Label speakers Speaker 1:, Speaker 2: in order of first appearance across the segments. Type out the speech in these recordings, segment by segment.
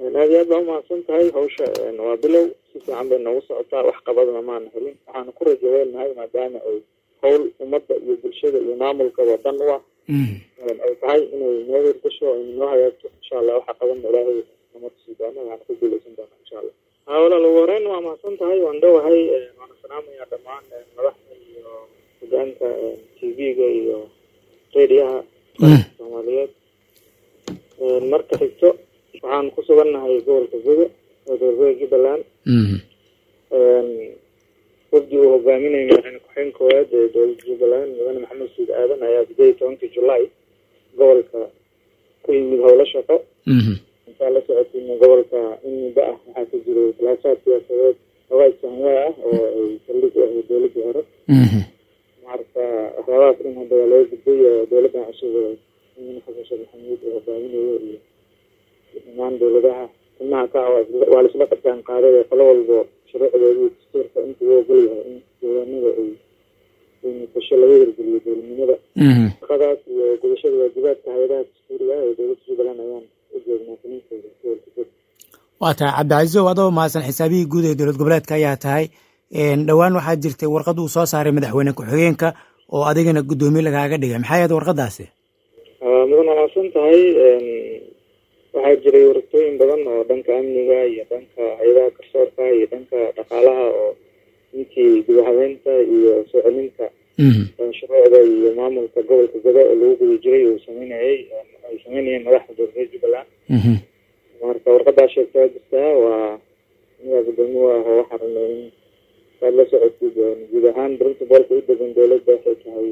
Speaker 1: aad iyo aad baa umahadsan tahay hawsha waa bilow si fiican bay noogu socotaa wax qabadna maana helin waxaana ku rajo weynahay maadaama ay howl ummadda iyo bulshada iyo maamulkaba dan u ah ay tahay inay noo hirgasho ay noo hagaagto insha allah waxa qabanna ilaahay nama tusi doono waxaana ku guuleysan doona insha allah haa walaal ugu horeyn waa mahadsan tahay waan dhowahay waana salaamayaa dhammaan madaxda iyo hogaanka t v-ga iyo rediyaha soomaaliyeed marka xigto waxaan ku sugannahay gobolka gudo oo dowlgoa jubbaland wafdi uu hogaaminayay madaxweyne ku-xigeen koowaad ee dowladda jubbaland mudane maxamed suud aadan ayaa sideed iyo tobankii julaay gobolka ku yimid howlo shaqo intaa la socotayna gobolka in muddo ah waxaa ka jiray khilaafaad siyaasadeed hawaaj sanwaa ah oo ay saldhig u ahayd dowladdii hore marka waxyaabahaas in hadda waa laga gudbay dowladdan cusub in xasan sheekh maxamuud uu hogaaminayo iyo dhammaan dowladaha xubnaha ka waa laisla qabtaan qaaday qolo walbo shuruucdoodii dastuurka intuu u ogol yahay in deegaanada ay ay muqdisho laga hirgeliyo dowladnimada shaqadaas iyo gudashada waajibaadka hay-adaha dastuuriga ah ee dowladda jubbaland ayaan u joognaa kaninkooda gobolka gud
Speaker 2: waa tahay cabdicasiisow adoo mahadsan xisaabihii guud ee dowlad goboleedka ayaa tahay dhowaan waxaa jirtay warqad uu soo saaray madaxweyne ku-xigeenka oo adigana guddoomiye lagaaga dhigay maxay ahayd warqadaasi
Speaker 1: mudan wanaagsan tahay waxaa jiray waragtooyin badan oo dhanka amniga iyo dhanka hay-adaha garsoorka iyo dhanka dhaqaalaha oo intii gudahabeynta iyo soo celinta shuruucda iyo maamulka gobolka godo oo lagu guda jiray uu sameynayay ay sameynayeen madaxda dowladda jubbaland marka warqadaa sheegta waa jirtaa waa anigaa guddoomiye u ah oo waxaa rabnay in saad la socotid guud ahaan principalka u degan dowladda waxay tahay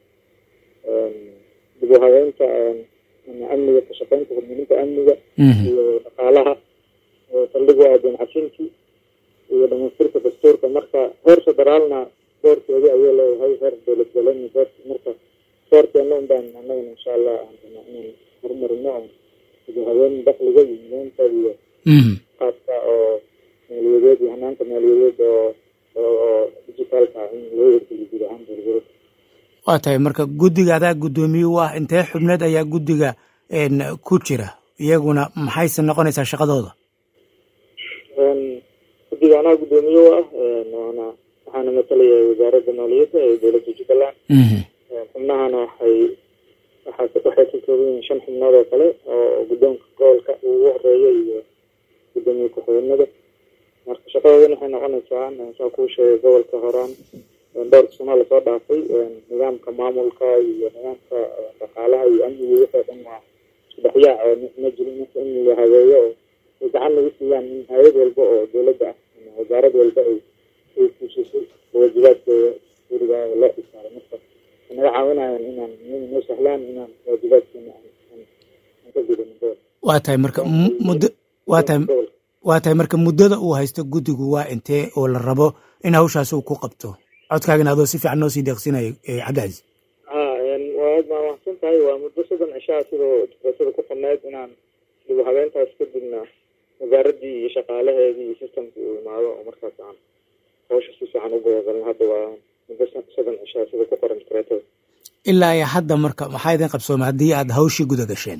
Speaker 1: dib u habeynta amniga ka shaqeynta hormarinta amniga iyo dhaqaalaha oo saldhig u aadan cafinti iyo dhamaystirka dastuurka marka heer federaalna doorkeedi ayuu leeyahay heer dowlad goboleedna door marka doorkeena un baan annagana insha allah aan rabnaa inaan horumarino oo dib u habeen dakliga iyo mideynta iyo qaabka oo maaliyadeed iyo hanaanka maaliyadeed oo oo digitaalka in loo hirgeliyo guud ahaan dowlad goboleedka
Speaker 2: waa tahay marka guddiga adaa guddoomiye u ah intee xubneed ayaa guddiga ku jira iyaguna maxayse noqonaysaa shaqadooda
Speaker 1: guddiga anaa guddoomiye u ah waana waxaana matalaya wasaaradda maaliyadda ee dowladda jubbaland xubnahana waxay waxaa waxay ka kooban yihiin shan xubnood oo kale oo guddoonka gobolka ugu horeeya iyo guddoomiye ku-xigeenada marka shaqadoodana waxay noqonaysaa saa kuu sheegay gobolka horaan dhowrka sanaa lasoo dhaafay nidaamka maamulka iyo nidaamka dhaqaalaha iyo amniga wixii dhan waa isudhexyaac oo ma jirin marka in la habeeyo oo ay gacan lagu siiyaan in hay-ad walba oo dowladda ah wasaarad walba ay ay fuushiso waajibaadkeeda guriga loo isaaray marka naga caawinayaan inaan noo sahlaan inaan waajibaadkeena aan ka gudano gobol
Speaker 2: waa tahay marka muddo waa tahay waa tahay marka muddada uu haysto guddigu waa intee oo la rabo in hawshaas uu ku qabto codkaagana adoo si fiican noo sii deeqsinayo cabdicasiis
Speaker 1: ha waad maa mahadsan tahay waa muddo soddon cishaa sidoo dibasada ku qorneyd inaan dib u habeentaas kadibna wasaaraddii iyo shaqaalaheedii iyo systemkii uu imaado oo markaas aan hawsha si fiican u gobogalno hadda waa muddo soddon cishaa sida ku qoran kareetada
Speaker 2: ilaa iyo hadda marka maxaa idin qabsoomay haddii aad hawshii guda gasheen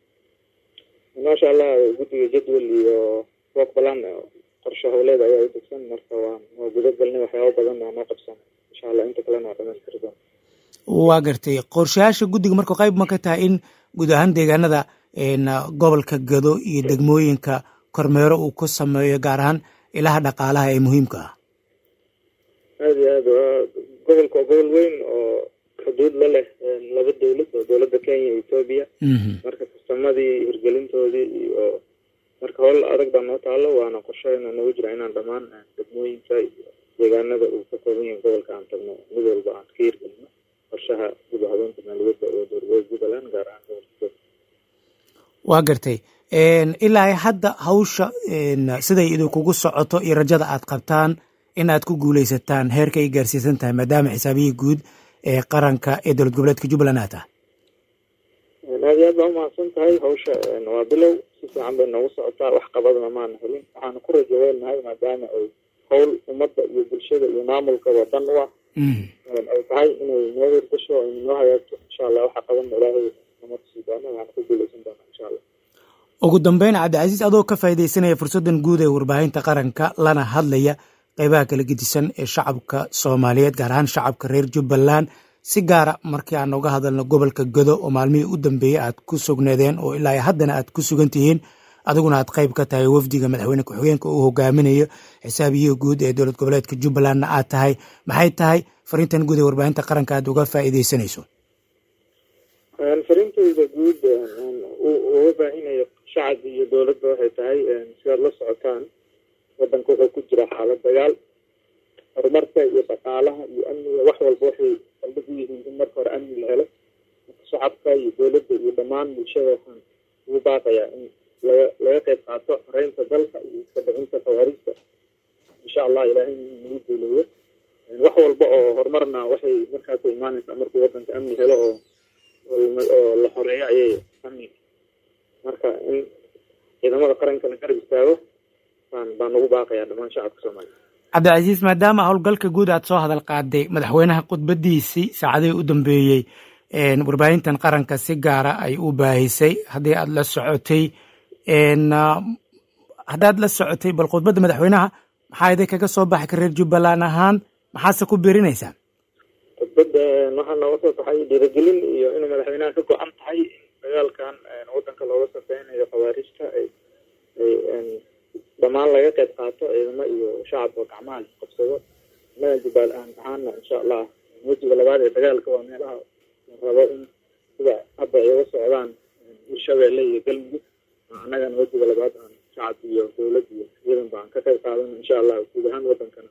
Speaker 1: maasha allah guddiga jadwal iyo work balan qorshe howleed ayaa u degsan marka waa waa guda galnay waxyaaba badan waa noo qabsan insha allah inta kalena waa dhamaystiri doona
Speaker 2: waa gartay qorshayaasha guddiga marka qayb ma ka tahay in guud ahaan deegaanada gobolka gado iyo degmooyinka kormeero uu ku sameeyo gaar ahaan ilaha dhaqaalaha ee muhiimka ah
Speaker 1: aada iyo aad waa gobolka waa gobol weyn oo xuduud la leh laba dowlad oo dowladda kenya iyo etoobiya marka kastamadii hirgelintoodii iyo marka howl adag baa noo taalo waana qorsheena noogu jira inaan dhammaan degmooyinka iyo deegaanada uu ka kooban yahay gobolka aan tagno mid walba aan ka hirgelino qorshaha dib u habeynta maaliyadda oo dowlad jubbaland gaar ahaan gobolka
Speaker 2: waa gartay ilaa hadda hawsha siday idinkugu socoto iyo rajada aad qabtaan in aad ku guuleysataan heerka ay gaarsiisan tahay maadaama xisaabihii guud ee qaranka ee dowlad goboleedka jubbaland aad tahay
Speaker 1: aad iyo aad baa umahadsan tahay hawsha waa bilow si fiican bay noogu socotaa wax qabadna maana helin waxaana ku rajo weynahay maadaama ay howl ummadda iyo bulshada iyo maamulkaba dan u ah ay tahay inay noo hirgasho ay noo hagaagto insha allah waxa qabanna ilaahay nama tusi doono waxaana ku guuleysan doona insha allah
Speaker 2: ugu dambeyn cabdicasiis adoo ka faa'iidaysanaya fursaddan guud ee warbaahinta qaranka lana hadlaya qeybaha kala gedisan ee shacabka soomaaliyeed gaar ahaan shacabka reer jubbaland si gaara markii aan uga hadalno gobolka godo oo maalmihii u dambeeyey aad ku sugneedeen oo ilaa haddana aad ku sugan tihiin adiguna aad qayb ka tahay wafdiga madaxweyne ku-xigeenka uu hogaaminayo xisaabiyihi guud ee dowlad goboleedka jubbalandna aad tahay maxay tahay fariintan guud ee warbaahinta qaranka aad uga faa'iidaysanayso
Speaker 1: fariintayda guud uga baahinayo shacabka iyo dowladda waxay tahay sidaad la socotaan wadanka wuxuu ku jira xaalad dagaal horumarka iyo dhaqaalaha iyo amniga wax walba waxay saldhig u yihiin in marka hore amni la helo shacabka iyo dowladda iyo dhammaan bulshada waxaan ugu baaqayaa in laga laga qayb qaato xoreynta dalka iyo iska dhicinta khawaariijta insha allah ilaahay nagu duuleeyo wax walba oo horumarna waxay markaas imaanaysaa markuu wadanka amni helo oo oo la xoreeyo ayay amni marka in ciidamada qaranka la garab istaago baan baan ugu baaqayaa dhammaan shacabka soomaaliya
Speaker 2: cabdicasiis maadaama howlgalka guud aad soo hadal qaaday madaxweynaha khudbadiisii saacadihii u dambeeyey warbaahintan qaranka si gaara ay u baahisay haddii aad la socotay haddaad la socotay bal khudbadda madaxweynaha maxaa idin kaga soo baxay ka reer jubbaland ahaan maxaase ku birinaysaa
Speaker 1: khudbadda waxaa nooga soo baxay dhiirigelin iyo inuu madaxweynaha ka go-an tahay in dagaalkan wadanka looga safeynayo khawaarijta ay ay dhammaan laga qayb qaato ciidamo iyo shacabka gacmaha qabsado innaga jubbaal aan ahaana insha allah wejiga labaad ee dagaalka waa meelaha la rabo in sida hadda ay uga socdaan hirshabeelle iyo galmudug annagana wejiga labaad aan shacab iyo dowlad iyo ciidan baan ka qayb qaadana insha allah guud ahaan wadankana